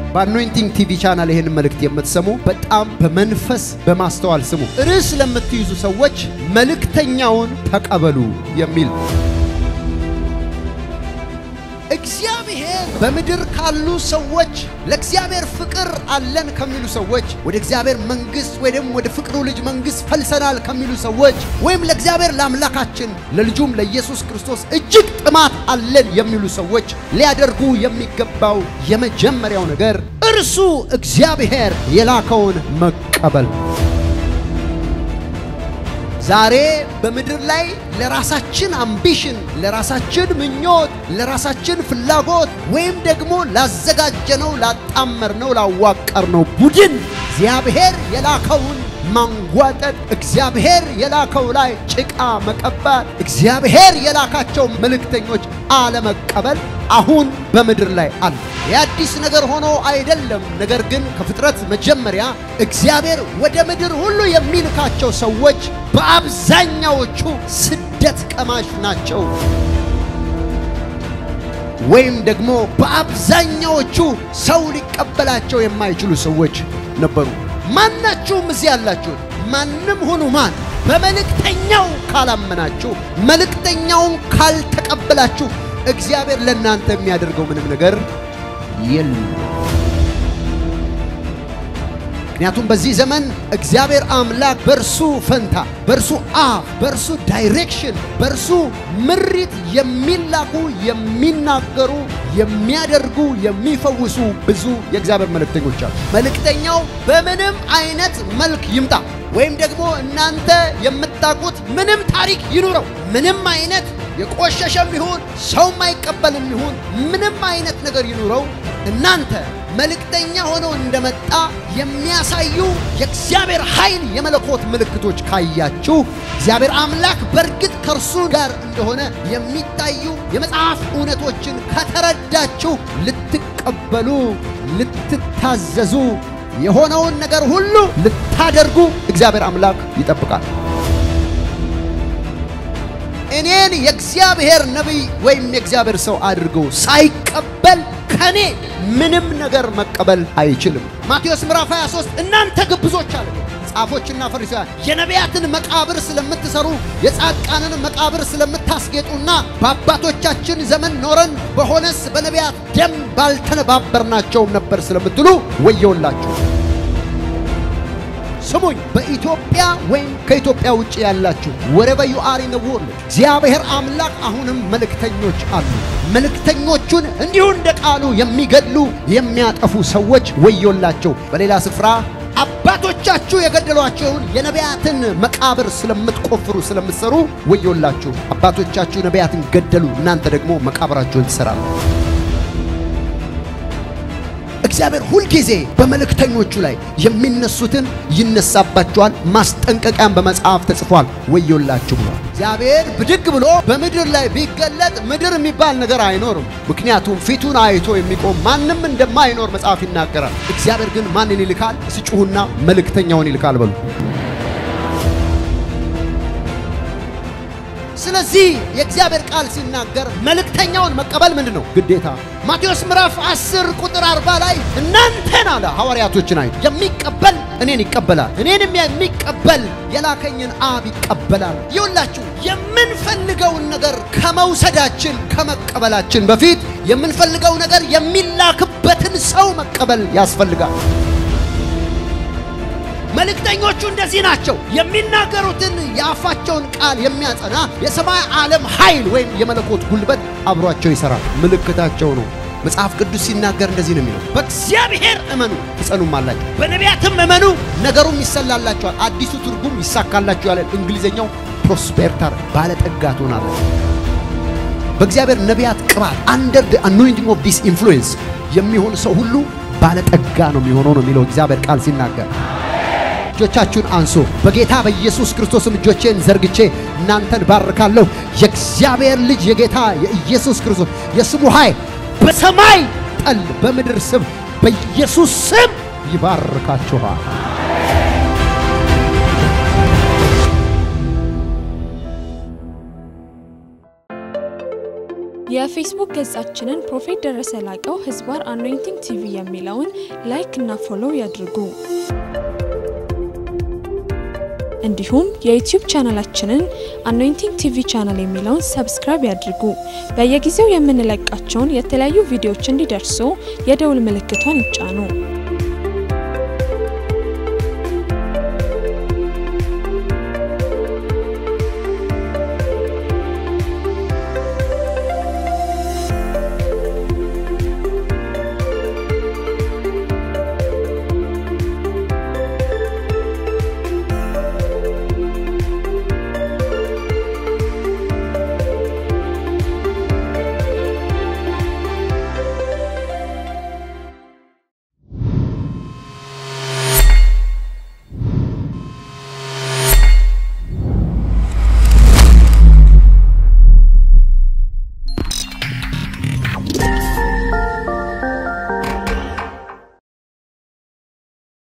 በአኖይንቲንግ ቲቪ ቻናል ይህን መልእክት የምትሰሙ በጣም በመንፈስ በማስተዋል ስሙ። ርዕስ ለምትይዙ ሰዎች መልእክተኛውን ተቀበሉ የሚል እግዚአብሔር በምድር ካሉ ሰዎች ለእግዚአብሔር ፍቅር አለን ከሚሉ ሰዎች ወደ እግዚአብሔር መንግሥት ወይ ደግሞ ወደ ፍቅሩ ልጅ መንግሥት ፈልሰናል ከሚሉ ሰዎች ወይም ለእግዚአብሔር ለአምላካችን ለልጁም ለኢየሱስ ክርስቶስ እጅግ ጥማት አለን የሚሉ ሰዎች ሊያደርጉ የሚገባው የመጀመሪያው ነገር እርሱ እግዚአብሔር የላከውን መቀበል። ዛሬ በምድር ላይ ለራሳችን አምቢሽን፣ ለራሳችን ምኞት፣ ለራሳችን ፍላጎት ወይም ደግሞ ላዘጋጀነው፣ ላጣመርነው፣ ላዋቀርነው ቡድን እግዚአብሔር የላከውን ማንጓጠጥ፣ እግዚአብሔር የላከው ላይ ጭቃ መቀባት፣ እግዚአብሔር የላካቸው መልእክተኞች አለመቀበል አሁን በምድር ላይ አለ። የአዲስ ነገር ሆኖ አይደለም። ነገር ግን ከፍጥረት መጀመሪያ እግዚአብሔር ወደ ምድር ሁሉ የሚልካቸው ሰዎች በአብዛኛዎቹ ስደት ቀማሽ ናቸው፣ ወይም ደግሞ በአብዛኛዎቹ ሰው ሊቀበላቸው የማይችሉ ሰዎች ነበሩ። ማናችሁም እዚህ ያላችሁት ማንም ሁኑ ማን በመልእክተኛው ካላመናችሁ፣ መልእክተኛውን ካልተቀበላችሁ እግዚአብሔር ለእናንተ የሚያደርገው ምንም ነገር የለም። ምክንያቱም በዚህ ዘመን እግዚአብሔር አምላክ በእርሱ ፈንታ፣ በእርሱ አፍ፣ በእርሱ ዳይሬክሽን፣ በእርሱ ምሪት የሚላኩ የሚናገሩ፣ የሚያደርጉ፣ የሚፈውሱ ብዙ የእግዚአብሔር መልእክተኞች አሉ። መልእክተኛው በምንም አይነት መልክ ይምጣ ወይም ደግሞ እናንተ የምታውቁት ምንም ታሪክ ይኑረው ምንም አይነት የቆሸሸም ይሁን ሰው ማይቀበልም ይሁን ምንም አይነት ነገር ይኑረው እናንተ መልእክተኛ ሆኖ እንደመጣ የሚያሳዩ የእግዚአብሔር ኃይል የመለኮት ምልክቶች ካያችሁ እግዚአብሔር አምላክ በእርግጥ ከእርሱ ጋር እንደሆነ የሚታዩ የመጽሐፍ እውነቶችን ከተረዳችሁ ልትቀበሉ፣ ልትታዘዙ፣ የሆነውን ነገር ሁሉ ልታደርጉ እግዚአብሔር አምላክ ይጠብቃል። እኔን የእግዚአብሔር ነቢይ ወይም የእግዚአብሔር ሰው አድርገው ሳይቀበል ከኔ ምንም ነገር መቀበል አይችልም። ማቴዎስ ምዕራፍ 23 እናንተ ግብዞች አለ ጻፎችና ፈሪሳውያን የነቢያትን መቃብር ስለምትሰሩ የጻድቃንን መቃብር ስለምታስጌጡና በአባቶቻችን ዘመን ኖረን በሆነስ በነቢያት ደም ባልተነባበርናቸውም ነበር ስለምትሉ ወየውላችሁ። ስሙኝ፣ በኢትዮጵያ ወይም ከኢትዮጵያ ውጭ ያላችሁ ወረቨ ዩ አር ኢን ወርልድ እግዚአብሔር አምላክ አሁንም መልእክተኞች አሉ። መልእክተኞቹን እንዲሁ እንደ ቃሉ የሚገድሉ የሚያጠፉ ሰዎች ወዮላቸው። በሌላ ስፍራ አባቶቻችሁ የገደሏቸውን የነቢያትን መቃብር ስለምትቆፍሩ ስለምትሰሩ ወዮላችሁ። አባቶቻችሁ ነቢያትን ገደሉ፣ እናንተ ደግሞ መቃብራቸውን ትሰራሉ። እግዚአብሔር ሁልጊዜ በመልእክተኞቹ ላይ የሚነሱትን ይነሳባቸዋል። ማስጠንቀቂያን በመጽሐፍ ተጽፏል። ወዮላችሁ ብሏል። እግዚአብሔር ብድግ ብሎ በምድር ላይ ቢገለጥ ምድር የሚባል ነገር አይኖርም። ምክንያቱም ፊቱን አይቶ የሚቆም ማንም እንደማይኖር መጽሐፍ ይናገራል። እግዚአብሔር ግን ማንን ይልካል? ስጩሁና መልእክተኛውን ይልካል በሉ። ስለዚህ የእግዚአብሔር ቃል ሲናገር መልእክተኛውን መቀበል ምንድን ነው? ግዴታ። ማቴዎስ ምዕራፍ 10 ቁጥር 40 ላይ እናንተን አለ ሐዋርያቶችን አይ የሚቀበል እኔን ይቀበላል፣ እኔንም የሚቀበል የላከኝን አብ ይቀበላል። ይውላችሁ የምንፈልገውን ነገር ከመውሰዳችን ከመቀበላችን በፊት የምንፈልገው ነገር የሚላክበትን ሰው መቀበል ያስፈልጋል። መልእክተኞቹ እንደዚህ ናቸው። የሚናገሩትን የአፋቸውን ቃል የሚያጸና የሰማይ ዓለም ኃይል ወይም የመለኮት ጉልበት አብሯቸው ይሰራል። ምልክታቸው ነው። መጽሐፍ ቅዱስ ሲናገር እንደዚህ ነው የሚለው፣ በእግዚአብሔር እመኑ ትጸኑም አላቸው፣ በነቢያትም እመኑ ነገሩም ይሰላላቸዋል። አዲሱ ትርጉም ይሳካላችሁ ያለ እንግሊዝኛው ፕሮስፔርታር ባለጠጋ ትሆናለች። በእግዚአብሔር ነቢያት ቅባት አንደር ደ አኖይንቲንግ ኦፍ ዲስ ኢንፍሉዌንስ የሚሆን ሰው ሁሉ ባለጠጋ ነው የሚሆነው ነው የሚለው እግዚአብሔር ቃል ሲናገር እጆቻችሁን አንሶ በጌታ በኢየሱስ ክርስቶስም እጆቼን ዘርግቼ እናንተን ባርካለሁ። የእግዚአብሔር ልጅ የጌታ የኢየሱስ ክርስቶስ የስሙ ኃይል በሰማይ ጠል በምድር ስም በኢየሱስ ስም ይባርካችኋል። የፌስቡክ ገጻችንን ፕሮፌት ደረሰ ላቀው ህዝባር አኖይንቲንግ ቲቪ የሚለውን ላይክ እና ፎሎው ያድርጉ። እንዲሁም የዩቲዩብ ቻናላችንን አኖይንቲንግ ቲቪ ቻናል የሚለውን ሰብስክራይብ ያድርጉ። በየጊዜው የምንለቃቸውን የተለያዩ ቪዲዮዎች እንዲደርሱ የደውል ምልክቷን ይጫኑ።